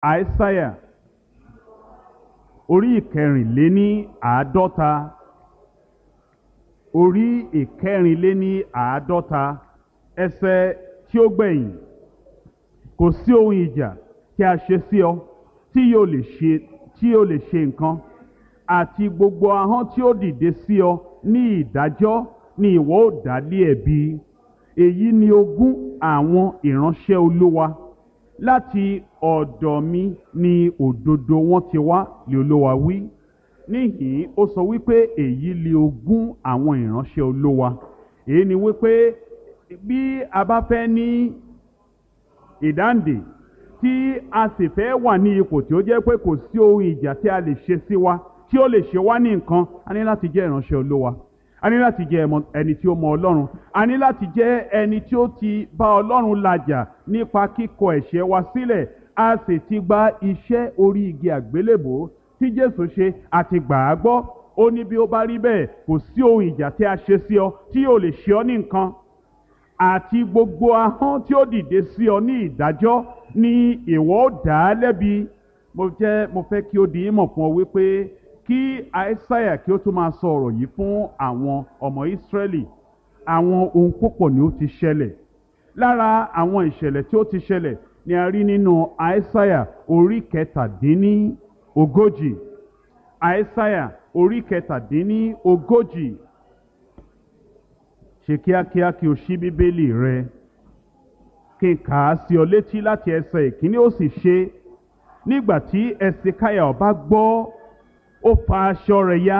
àìsáyà orí ìkẹrìnléní àádọ́ta orí ìkẹrìnléní àádọ́ta ẹsẹ̀ tí ó gbẹ̀yìn kò sí ohun ìjà tí a ṣe sí ọ tí yóò lè ṣe tí yóò lè ṣe nǹkan àti gbogbo ahọ́n tí ó dìde sí ọ ní ìdájọ́ ni ìwọ ó dá lé ẹ̀bi èyí ni ogún àwọn ìránṣẹ́ olúwa láti ọ̀dọ̀ mi ni òdodo wọn ti wá lé olúwa wí níhìn ó sọ wípé èyí ni ogún àwọn ìránṣẹ́ olúwa èyí ni wípé bí a bá fẹ́ ní ìdáǹdè tí a sì fẹ́ wà ní ipò tí ó jẹ́ pé kò sí ohun ìjà tí a lè ṣe sí wa tí ó lè ṣe wá ní nǹkan a ní láti jẹ́ ìránṣẹ́ olúwa a ní láti jẹ́ ẹmọ- ẹni tí ó mọ ọlọ́run a ní láti jẹ́ ẹni tí ó ti bá ọlọ́run làjà nípa kíkọ ẹ̀ṣẹ̀ wa sílẹ̀ a sì ti gba iṣẹ́ orí igi àgbélébò tí jésù ṣe àti gbà á gbọ́ ó ní bí ó bá rí bẹ́ẹ̀ kò sí ohun ìjà tí a ṣe sí ọ tí yóò lè ṣe ọ ní nǹkan àti gbogbo ahọ́n tí ó dìde sí ọ ní ìdájọ́ ni ìwọ ó dá a lẹ́bi mo jẹ́ mo fẹ́ kí ó di ìmọ̀ fún ọ wípé kí àìsáyà kí ó tún máa sọ ọ̀rọ̀ yìí fún àwọn ọmọ ìsírẹ́lì àwọn ohun púpọ̀ ni ó ti ṣẹlẹ̀ lára àwọn ìṣẹ̀lẹ̀ tí ó ti ṣẹlẹ̀ ni a rí nínú àìsáyà orí kẹtàdínní ogójì àìsáyà orí kẹtàdínní ogójì ṣe kíákíá kí o ṣí bíbélì rẹ kí n kà á sí ọ létí láti ẹsẹ̀ ìkíní ó sì ṣe nígbà tí ẹsìkáyà ọba gbọ́ ó fa aṣọ rẹ̀ ya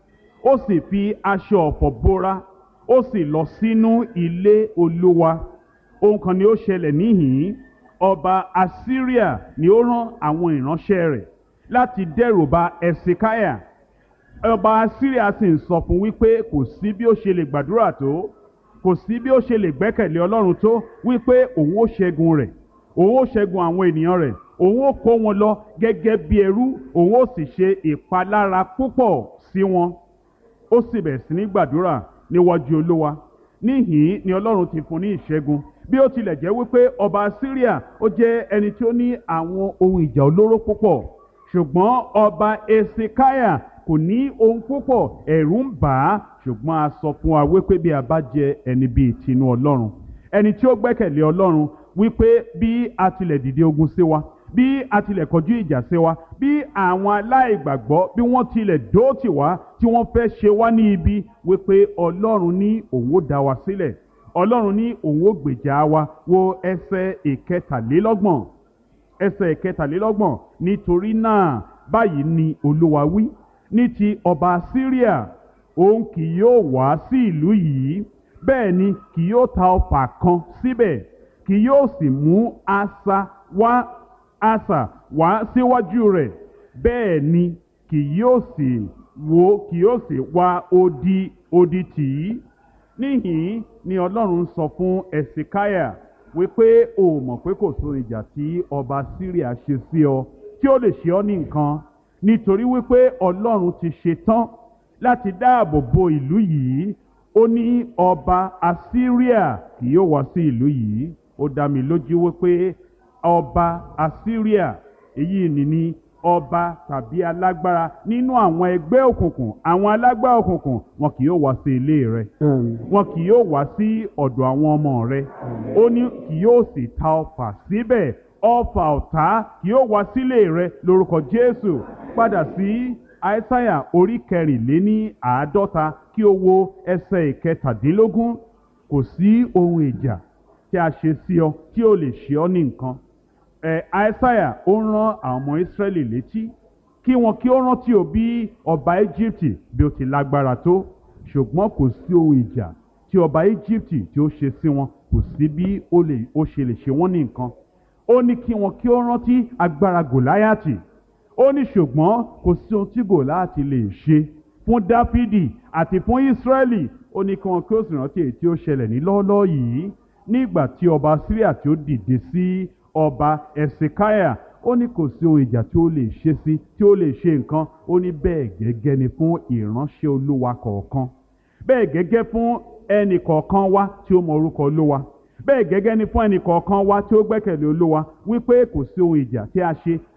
ó sì fi aṣọ ọ̀fọ̀ bóra ó sì lọ sínú ilé olúwa ohun kan ni ó ṣẹlẹ̀ níhìn-ín ọba assyria ni ó rán àwọn ìránṣẹ́ rẹ̀ láti dẹ́rùba ẹsìkáyà ọba assyria sì ń sọ fún wípé kò sí bí ó ṣe lè gbàdúrà tó kò sí bí ó ṣe lè gbẹ́kẹ̀lé ọlọ́run tó wípé òun ó ṣẹ́gun rẹ̀ òun ó ṣẹ́gun àwọn ènìyàn rẹ̀ òun ó kó wọn lọ gẹ́gẹ́ bí ẹrú òun ó sì ṣe ìpalára púpọ̀ sí wọn ó sì bẹ̀rẹ̀ sí ní gbàdúrà níwájú olúwa níhìn ni ọlọ́run ti fún ní ìṣẹ́gun bí ó tilẹ̀ jẹ́ wípé ọba syria ó jẹ́ ẹni tí ó ní àwọn ohun ìjà olóró púpọ̀ ṣùgbọ́n ọba esikaya kò ní ohun púpọ̀ ẹ̀rù ń bà á ṣùgbọ́n a sọ fún wa wípé bí a bá jẹ ẹni bíi tinú ọlọ́run ẹni tí ó gbẹ́kẹ̀lé ọlọ́run wípé bí a tilẹ̀ dìde ogun sí wa bí a tilẹ̀ kọjú ìjà sí wa bí àwọn aláìgbàgbọ́ bí wọ́n tilẹ̀ dóòtì wá tí wọ́n fẹ́ ṣe wá ní ibi wípé ọlọ́run ní òun ó dá wa sílẹ̀ ọlọ́run ní òun ó gbèjà wa wo ẹsẹ̀ ìkẹtàlélọ́gbọ̀n ẹsẹ̀ ìkẹtàlélọ́gbọ̀n nítorí náà báyìí ni olúwa wí ní ti ọba syria òun kì yóò wá sí ìlú yìí bẹ́ẹ̀ ni kì yóò ta ọfà kan síbẹ̀ kì yóò sì mú asà wá asà wá síwájú rẹ̀ bẹ́ẹ̀ ni kì yóò sì wo kì yóò sì wá odi odi tì í níhìn ni ọlọ́run sọ fún ẹ̀sìkáyà wípé o mọ̀ pé kò so ìjà tí ọba syria ṣe sí ọ tí ó lè ṣe ọ ní nǹkan nítorí wípé ọlọ́run ti ṣe tán láti dáàbò bo ìlú yìí ó ní ọba assyria kì yóò wá sí ìlú yìí ó dá mi lójú wípé ọba assyria èyí ni ní ọba tàbí alágbára nínú àwọn ẹgbẹ́ òkùnkùn àwọn alágbára òkùnkùn wọn kì yóò wá sí ilé rẹ wọn kì yóò wá sí ọ̀dọ̀ àwọn ọmọ rẹ ó ní kì yóò sì ta ọfà síbẹ̀ ọfà ọ̀tá kì yóò wá sílé rẹ lórúkọ jésù padà sí àìsáyà orí kẹrìnléní àádọ́ta kí o wo ẹsẹ̀ ìkẹtàdínlógún kò sí ohun ìjà tí a ṣe sí ọ tí ó lè ṣe ọ ní nǹkan ẹ àìsáyà ó ń rán àwọn ọmọ ìsírẹ́lì létí kí wọn kí ó rántí o bí ọba íjíbítì bí ó ti lágbára tó ṣùgbọ́n kò sí ohun ìjà tí ọba íjíbítì tí ó ṣe sí wọn kò sí bí ó lè ó ṣe lè ṣe wọ́n ní nǹkan ó ní kí wọn kí ó rántí agbára gòláyàtì ó ní ṣùgbọ́n kò sí ohun tí gòláyàtì lè ṣe fún dáfídì àti fún ísírẹ́lì ó ní kí wọn kí ó sì rántí èyí tí ó ṣẹlẹ̀ ní lọ́ọ́lọ́ọ́ yìí nígbà tí ọba síríà tí ó dìde sí ọba ẹ̀sìkáyà ó ní kò sí ohun ìjà tí ó lè ṣe sí tí ó lè ṣe nǹkan ó ní bẹ́ẹ̀ gẹ́gẹ́ ni fún ìránṣẹ́ olúwa kọ̀ọ̀kan bẹ́ẹ̀ gẹ́gẹ́ fún ẹnì kọ̀ọ̀kan wa tí ó mọ orúkọ olúwa bẹ́ẹ̀ gẹ́gẹ́ ni fún ẹnì kọ̀ọ̀kan wa tí ó gbẹ́kẹ̀lé olúwa wípé kò sí ohun ìjà tí a ṣe